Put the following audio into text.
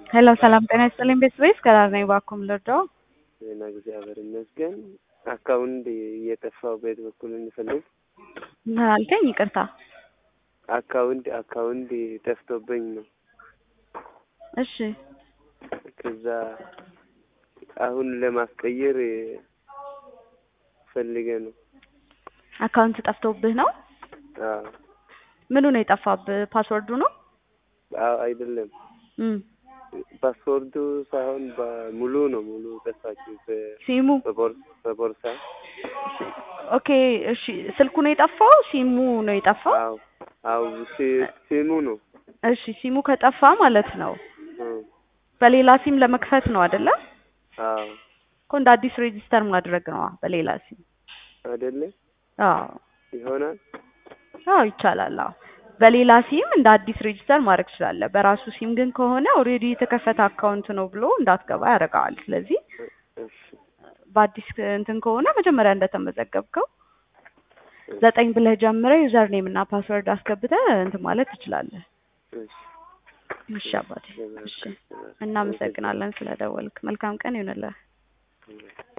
ሄሎ ሰላም ጤና ይስጥልኝ ቤተሰቤት ከዳር ነኝ ባኩም ልርዳው ዜና እግዚአብሔር ይመስገን። አካውንት እየጠፋው ቤት በኩል እንፈልግ ምን አልከኝ? ይቅርታ አካውንት አካውንት ጠፍቶብኝ ነው። እሺ ከዛ አሁን ለማስቀየር ፈልገ ነው። አካውንት ጠፍቶብህ ነው? አዎ ምኑ ነው የጠፋብህ? ፓስወርዱ ነው? አዎ አይደለም እም ፓስፖርቱ ሳይሆን በሙሉ ነው። ሙሉ ጠፋችሁ በ- ሲሙ በቦር- በቦርሳ ኦኬ እሺ ስልኩ ነው የጠፋው? ሲሙ ነው የጠፋው? አዎ አዎ ሲ- ሲሙ ነው። እሺ ሲሙ ከጠፋ ማለት ነው እም፣ በሌላ ሲም ለመክፈት ነው አይደለ? አዎ እኮ እንደ አዲስ ሬጂስተር ማድረግ ነው በሌላ ሲም። አይደለ አዎ ይሆናል። አዎ ይቻላል። አዎ በሌላ ሲም እንደ አዲስ ሬጂስተር ማድረግ ትችላለህ። በራሱ ሲም ግን ከሆነ ኦልሬዲ የተከፈተ አካውንት ነው ብሎ እንዳትገባ ያደርገዋል። ስለዚህ እሺ በአዲስ እንትን ከሆነ መጀመሪያ እንደተመዘገብከው ዘጠኝ ብለህ ጀምረህ ዩዘር ኔም እና ፓስወርድ አስገብተህ እንትን ማለት ትችላለህ። እሺ እሺ አባቴ፣ እሺ እናመሰግናለን ስለደወልክ። መልካም ቀን ይሁንልህ። እሺ